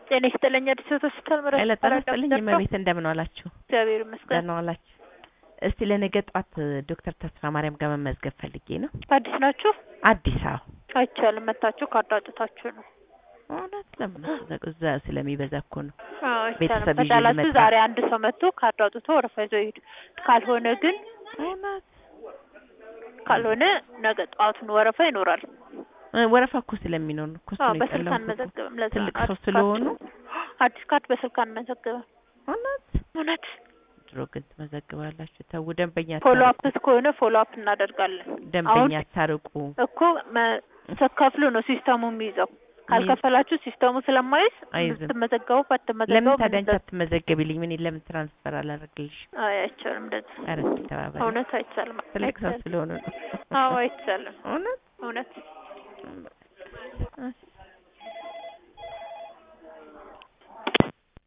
ጤና ይስጥልኝ። አዲስ አበባ ሆስፒታል ምረት ኃይለ ጤና ይስጥልኝ። እመቤት እንደምን ዋላችሁ? እግዚአብሔር ይመስገን። ደህና ዋላችሁ? እስቲ ለነገ ጧት ዶክተር ተስፋ ማርያም ጋር መመዝገብ ፈልጌ ነው። አዲስ ናችሁ? አዲስ አበባ አይቻልም። መታችሁ ካርድ አውጥታችሁ ነው። እውነት ለምን እዛ ስለሚበዛ እኮ ነው። አዎ አይቻልም። ቤተሰብ ይዤ ከቻላችሁ ልመጣ። ዛሬ አንድ ሰው መጥቶ ካርድ አውጥቶ ወረፋ ይዞ ይሄዱ። ካልሆነ ግን እውነት ካልሆነ ነገ ጠዋቱን ወረፋ ይኖራል። እ ወረፋ እኮ ስለሚኖር ነው እኮ እሱ አዎ ነው በስልክ የጠላሁት እኮ። አንመዘግብም። ለዛ ትልቅ ነው ሰው አዲስ ስለሆኑ ካርድ- አዲስ ካርድ በስልክ አንመዘግብም። እውነት እውነት ድሮ ግን ትመዘግባላችሁ። ተው ደንበኛ ፎሎ አታርቁ። አፕ ከሆነ ፎሎ አፕ እናደርጋለን። ደንበኛ አሁን አታርቁ። እኮ መ- ስትከፍሉ ነው ሲስተሙ የሚይዘው። ካልከፈላችሁ ሲስተሙ ስለማይዝ አይዝም። ብትመዘገቡ ለምን ባትመዘገቡ ታዲያ አንቺ ምንም አትመዘገቢልኝ? ምን ለምን ትራንስፈር አላደርግልሽ? አይ አይቻልም። እንደዚህ ኧረ እስኪ ተባበሪ። እውነት አይቻልም። ትልቅ ሰው አይቻልም። ስለሆኑ ነው። አዎ አይቻልም። እውነት እውነት